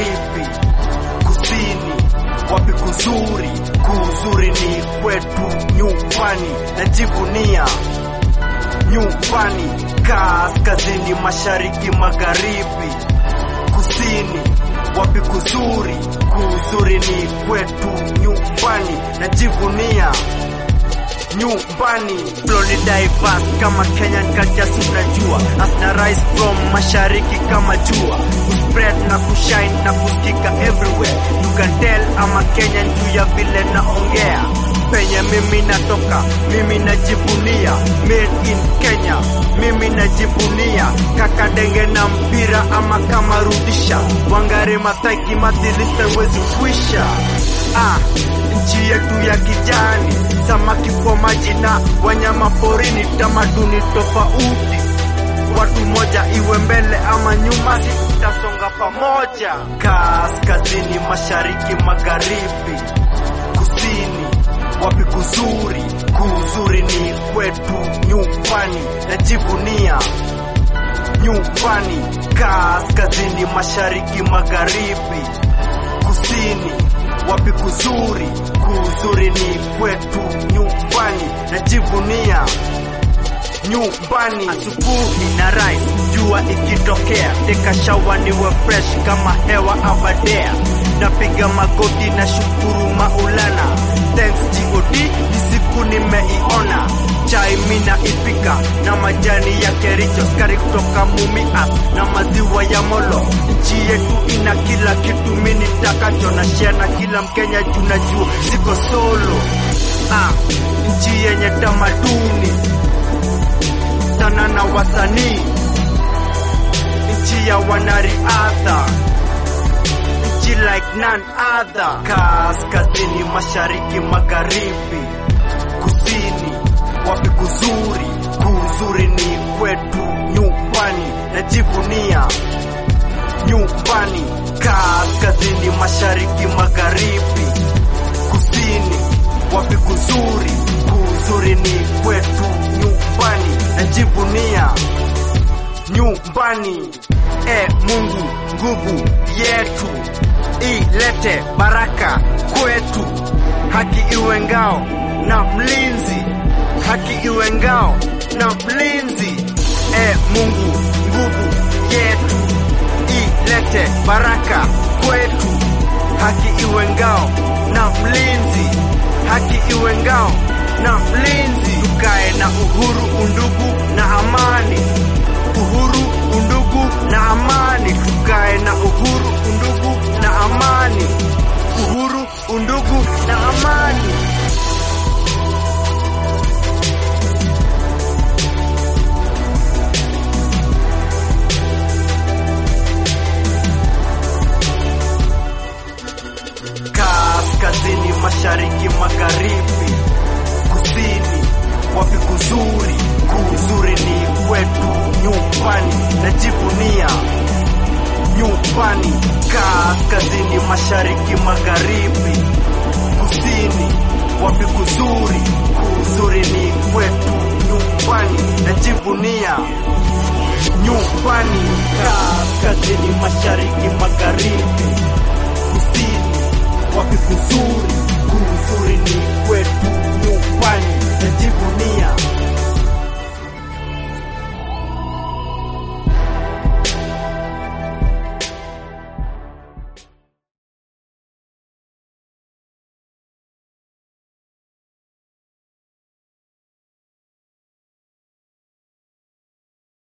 magharibi, kusini, wapi kuzuri? Kuzuri ni kwetu nyumbani, najivunia nyumbani, kaskazini, mashariki, magharibi, kusini, wapi kuzuri? Kuzuri ni kwetu nyumbani, najivunia nyumbani. Florida diverse kama Kenyan culture unajua, asna rise from mashariki kama jua, kuspread na kushine na kusikika everywhere. You can tell ama Kenyan juu ya vile naongea penye mimi natoka, mimi najivunia made in Kenya, mimi najivunia kaka denge na mpira ama kama rudisha Wangari Maathai kimathilista wezi kwisha ah, nchi yetu ya kijani, samaki kwa maji na wanyama porini, tamaduni tofauti, watu moja, iwe mbele ama nyuma, si tutasonga pamoja. Kaskazini, mashariki, magharibi, kusini, wapi kuzuri? Kuzuri ni kwetu nyumbani, najivunia nyumbani. Kaskazini, mashariki, magharibi, kusini wapi kuzuri? Kuzuri ni kwetu nyumbani, najivunia nyumbani. Asubuhi na rise, jua ikitokea, teka shawa niwe fresh kama hewa abadea, napiga magoti na shukuru Maulana, thanks God, ni siku nimeiona chai mina ipika na majani ya kericho, skari kutoka Mumias na maziwa ya Molo. Nchi yetu ina kila kitu mini takacho na share na kila Mkenya, tunajua siko solo. Ah, nchi yenye tamaduni sana na wasanii, nchi ya wanariadha nchi like none other. Kaskazini, mashariki, magharibi, kusini wapi kuzuri? Kuzuri ni kwetu nyumbani, najivunia nyumbani. Kaskazini, mashariki, magharibi, kusini, wapi kuzuri? Kuzuri ni kwetu nyumbani, najivunia nyumbani. E Mungu, nguvu yetu ilete baraka kwetu, haki iwe ngao na mlinzi haki iwe ngao na mlinzi. E Mungu, nguvu yetu ilete baraka kwetu, haki iwe ngao na mlinzi, haki iwe ngao na mlinzi. Tukae na uhuru, undugu na amani, uhuru, undugu na amani. Tukae na uhuru, undugu na amani, uhuru, undugu na amani. kaskazini, mashariki, magharibi, kusini, wapi kuzuri? Kuzuri ni kwetu nyumbani, najivunia nyumbani. Kaskazini, mashariki, magharibi, kusini, wapi kuzuri? Kuzuri ni kwetu nyumbani, najivunia nyumbani. Kaskazini, mashariki, magharibi